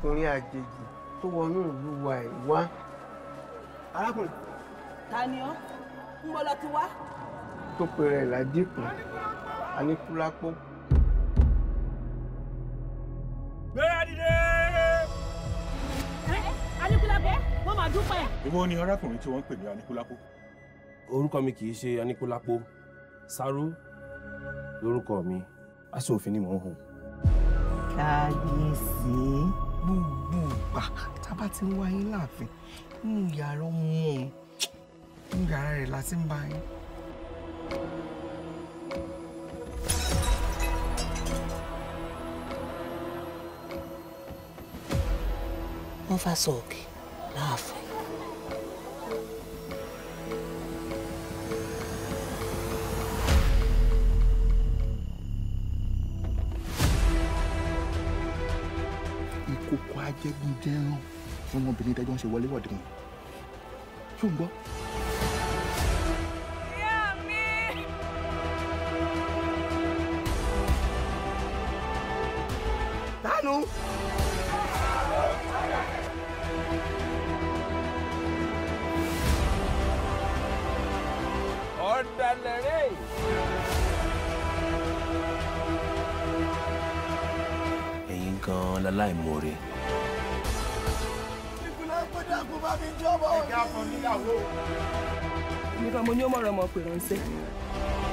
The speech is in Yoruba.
ọkùnrin àjèjì tó wọnú ìlú wa ẹ̀ wá. arákùnrin ta ni ọ́ ń bọ́ lọ ti wá. tó pe rẹ̀ ládìkù aníkúlápó. gbéra dìde. Aníkúlápó wọ́n máa dúpẹ́. ìwọ ni arákùnrin tí wọ́n ń pè ní anikulapo. orúkọ mi kì í ṣe aníkúlápó sáró lórúkọ mi aṣọ òfin ni mò ń hùn. kábíyèsí gbogbo ìgbà tábà ti ń wá yín láàfin nínú yàrá ọmọ òun nínú yàrá rẹ̀ la ti ń bá yín. wọ́n fà sọ̀kè láàfin. ìkòkò ajẹgúnjẹran fún ọmọbìnrin tẹjọ ń ṣe wọléwọ̀de wọn ṣó ń gbọ́. dánú. ọ̀dàlẹ̀ rẹ̀. ẹ̀yin gan-an láláìmoore. nìkan mo ní ó mọ̀rọ̀ ọmọ pè ránṣẹ́.